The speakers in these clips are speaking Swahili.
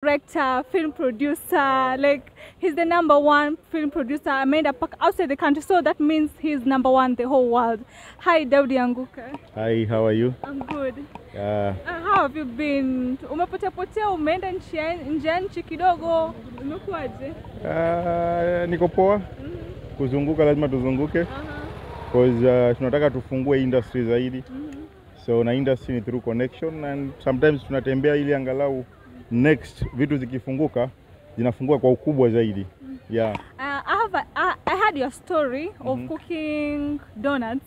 director, film producer. Like he's the number one film producer. Ameenda paka outside the country, so that means he's number one the whole world. Hi, Daudi Anguka. Hi, how are you? I'm good. Uh, Uh, how have you been? Umepotea potea, umeenda nchi ya- nje ya nchi kidogo, umekuwaje? uh, niko poa. Kuzunguka lazima tuzunguke Aha, cause uh, tunataka tufungue industry zaidi. mhm. So na industry ni through connection and sometimes tunatembea ili angalau next vitu zikifunguka zinafungua kwa ukubwa zaidi. Yeah. Uh, I have a, I, I heard your story of Mhm. cooking donuts.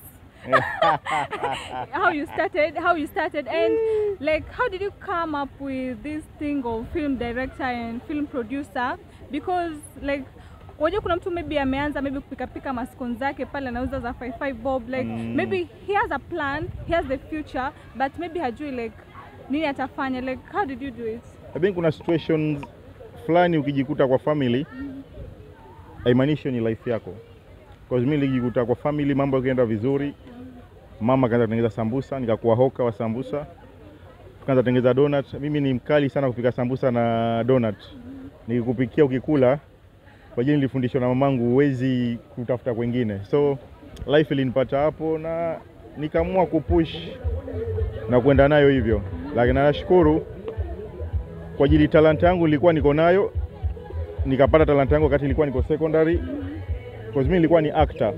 how you started, how you started, and like how did you come up with this thing of film director and film producer? Because like unajua kuna mtu maybe ameanza maybe kupikapika maskon zake pale anauza za 55 bob like Mm. maybe he has a plan, he has the future, but maybe hajui like nini atafanya like how did you do it? I think kuna situations fulani ukijikuta kwa family haimaanishi ni life yako. Cause mimi nilijikuta kwa family mambo yakienda vizuri, mama kaanza kutengeneza sambusa, nikakuwa hoka wa sambusa, tukaanza kutengeneza donut. Mimi ni mkali sana kupika sambusa na donut, nikikupikia ukikula, kwa jini nilifundishwa na mamangu, huwezi kutafuta kwengine, so life ilinipata hapo na nikaamua kupush na kwenda nayo hivyo, lakini nashukuru kwa ajili talanta yangu nilikuwa niko nayo, nikapata talanta yangu wakati nilikuwa niko secondary, because mimi nilikuwa ni actor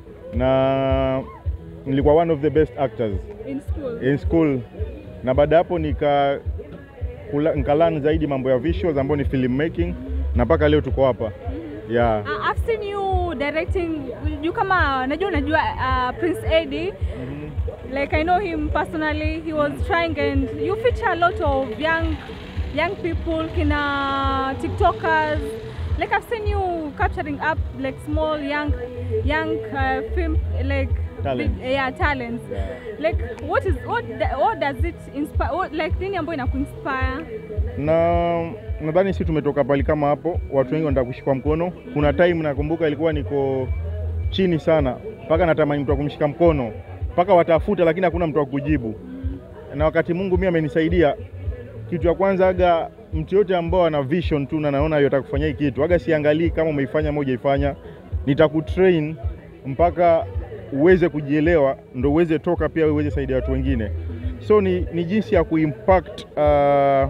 na nilikuwa one of the best actors In school? in school, na baada ya hapo nika kula- nikalan zaidi mambo ya visuals ambayo ni film making, na mpaka leo tuko hapa yeah. Uh, I've seen you directing you kama najua unajua uh, Prince Eddie like I know him personally he was trying and you feature a lot of young young people kina TikTokers like I've seen you capturing up like small young young uh, film like Talents. big- yeah talents like what is what da- what does it inspire what, like nini ambayo inakuinspire na nadhani si tumetoka pali kama hapo, watu wengi wanataka kushikwa mkono. Kuna time nakumbuka ilikuwa niko chini sana, mpaka natamani mtu wa kumshika mkono, mpaka watafuta, lakini hakuna mtu wa kujibu. Na wakati Mungu mimi amenisaidia, kitu ya kwanza aga mtu yote ambao ana vision tu na naona yotaka kufanya hii kitu, aga siangalii kama umeifanya ama hujaifanya, nitakutrain mpaka uweze kujielewa, ndo uweze toka pia uweze saidia watu wengine. So ni, ni jinsi ya kuimpact uh,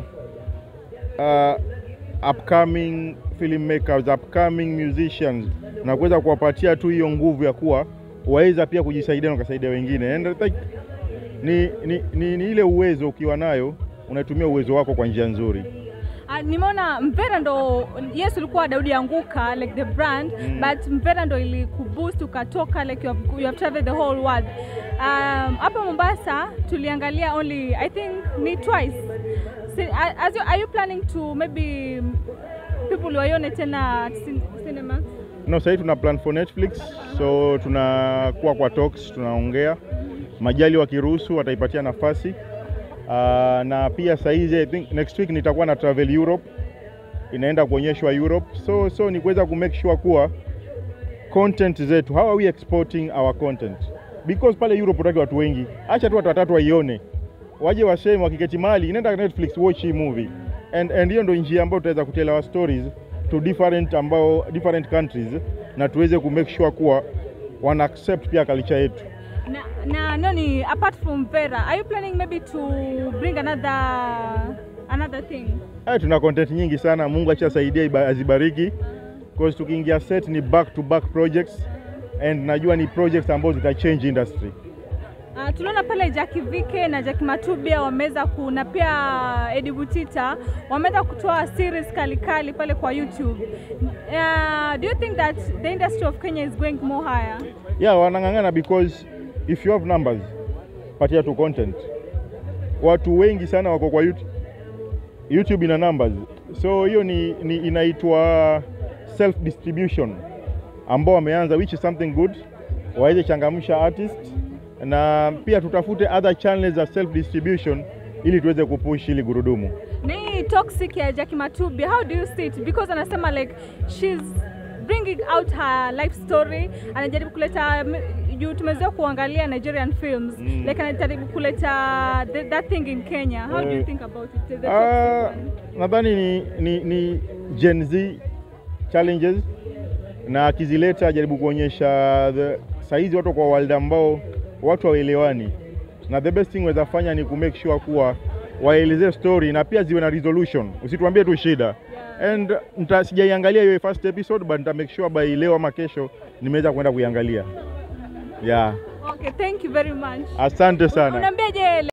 uh, upcoming filmmakers, upcoming musicians na kuweza kuwapatia tu hiyo nguvu ya kuwa waweza pia kujisaidia na kusaidia wengine. And I think ni, ni, ni, ni ile uwezo ukiwa nayo unatumia uwezo wako kwa njia nzuri. Uh, nimeona Mvera ndo yes ulikuwa Daudi Anguka like the brand Mm. but Mvera ndo ilikuboost ukatoka like you have, you have traveled the whole world. Um, hapa Mombasa tuliangalia only I think ni twice. Si, a- as you, are you planning to maybe people waione tena cin- cinema? No, sasa hivi tuna plan for Netflix, so tunakuwa kwa talks, tunaongea majali wakiruhusu wataipatia nafasi uh, na pia saa hizi I think next week nitakuwa na travel Europe, inaenda kuonyeshwa Europe, so so ni kuweza ku make sure kuwa content zetu, how are we exporting our content because pale Europe utaki watu wengi, acha tu watu watatu waione, waje waseme, wakiketi mahali inaenda Netflix watch hii movie and and hiyo ndio njia ambayo tutaweza kutell our stories to different ambao different countries na tuweze ku make sure kuwa wana accept pia culture yetu. Na, na noni apart from Vera, are you planning maybe to bring another another thing? Haya, tuna content nyingi sana, Mungu achasaidia iba- azibariki because tukiingia set ni back to back projects and najua ni projects ambazo zita change industry. Uh, tuliona pale Jackie Vike na Jackie Matubia wameweza ku na pia Eddie Butita wameweza kutoa series kali kali pale kwa YouTube. Uh, do you think that the industry of Kenya is going more higher? Yeah, wanang'ang'ana because if you have numbers, patia tu content. Watu wengi sana wako kwa YouTube. YouTube ina numbers, so hiyo ni, ni inaitwa self distribution ambao wameanza, which is something good, waweze changamsha artist na pia tutafute other channels za self distribution ili tuweze kupush ili gurudumu. Ni toxic ya Jackie Matubia, how do you see it? Because anasema like she's bringing out her life story, anajaribu kuleta juu tumezoea kuangalia Nigerian films Mm. like anajaribu kuleta the, that thing in Kenya. How do you Eh, think about it? The, the Ah, toxic one? nadhani ni, ni, ni Gen Z challenges na akizileta jaribu kuonyesha the saizi watu kwa world ambao watu hawaelewani, na the best thing waweza fanya ni ku make sure kuwa waelezee story na pia ziwe na resolution, usituambie tu shida Yeah. and nita sijaiangalia hiyo first episode but nita make sure by leo ama kesho nimeweza kwenda kuiangalia. Yeah, Okay, thank you very much. asante sana. Unaambiaje